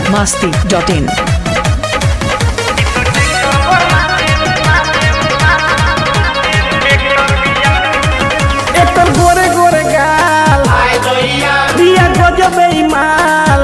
masti.in. एकर गोरे गोरे गाल दिया गजब माल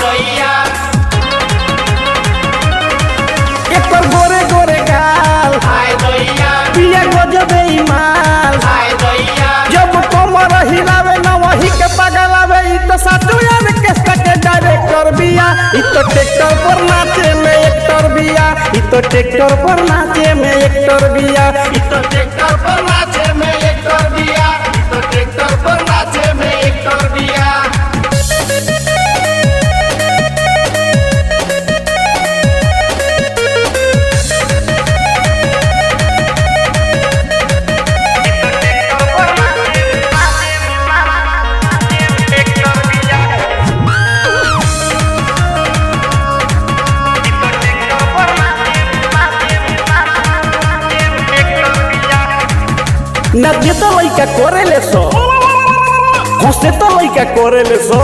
एकर गोरे गोरे गाल दिया गजब माल जब कमर हिलावे न वही के पगलावे इ तो साचो यार केस्टा के डायरेक्टर बिया इ तो ट्रैक्टर पर नाचे में एक्टर बिया इ तो ट्रैक्टर पर नाचे में एक्टर बिया इ तो ट्रैक्टर पर नाचे में एक्टर बिया इ तो ट्रैक्टर पर नाचे में एक्टर बिया nadie to lajka korele so Jose to lajka korele so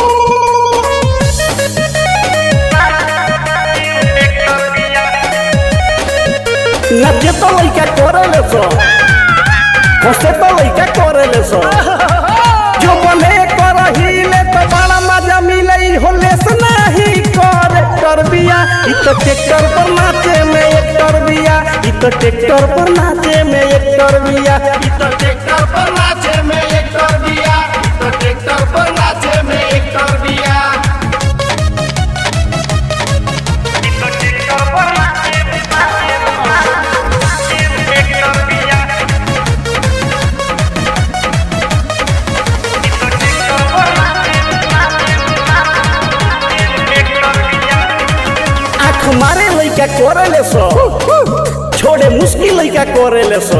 nadie to lajka korele so Jose to lajka korele so जो बने कर हिले तो बड़ा मजा मिले इ होले से नहीं करे कर बिया इ तो ट्रैक्टर पर नाचे में एक कर बिया इ तो ट्रैक्टर पर नाचे में एक कर बिया इ तो ट्रैक्टर पर नाचे में एक कर बिया इ तो ट्रैक्टर पर नाचे में एक कर बिया आँख मारे लइका कोरेले सो छोड़े मुश्किल लइका कोरेले सो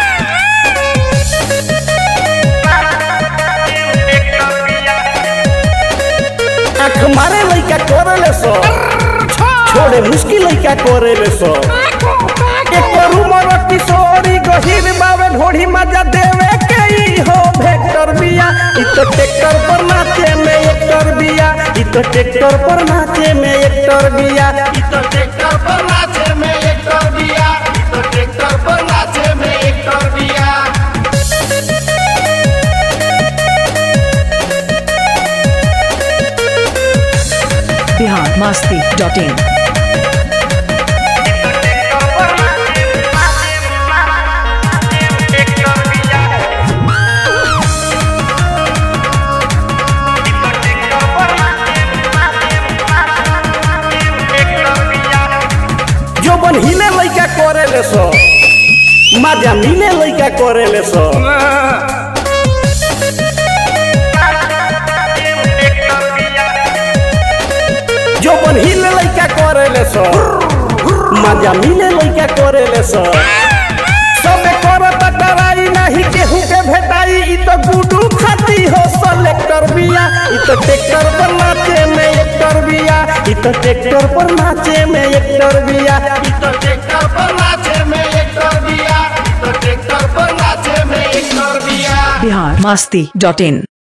आँख मारे लइका कोरेले सो छोड़े मुश्किल लइका कोरेले सो एक उमर किशोरी गहिर बावे ढोढ़ी मजा देवे के ई हो भेक्टर बिया इ तो ट्रैक्टर पर नाचे में एक्टर बिया इ तो ट्रैक्टर पर नाचे में एक्टर बिया इ तो ट्रैक्टर पर नाचे में एक्टर बिया इ तो ट्रैक्टर पर नाचे में एक्टर बिया Bihar masti.in. जो बन हिले लइका करेले सो मजा मिले लइका करेले सो जो बन हिले लइका करेले सो मजा मिले लइका करेले सो सबे करत डराई नाही केहू के भेटाई इ तो गुडू खाती हो सेलेक्टर बिया इ तो ट्रैक्टर पर नाचे में एक्टर बिया इ तो ट्रैक्टर पर नाचे में एक्टर बिया इ तो ट्रैक्टर पर नाचे में एक्टर बिया इ तो ट्रैक्टर पर नाचे में एक्टर बिया Bihar masti.in.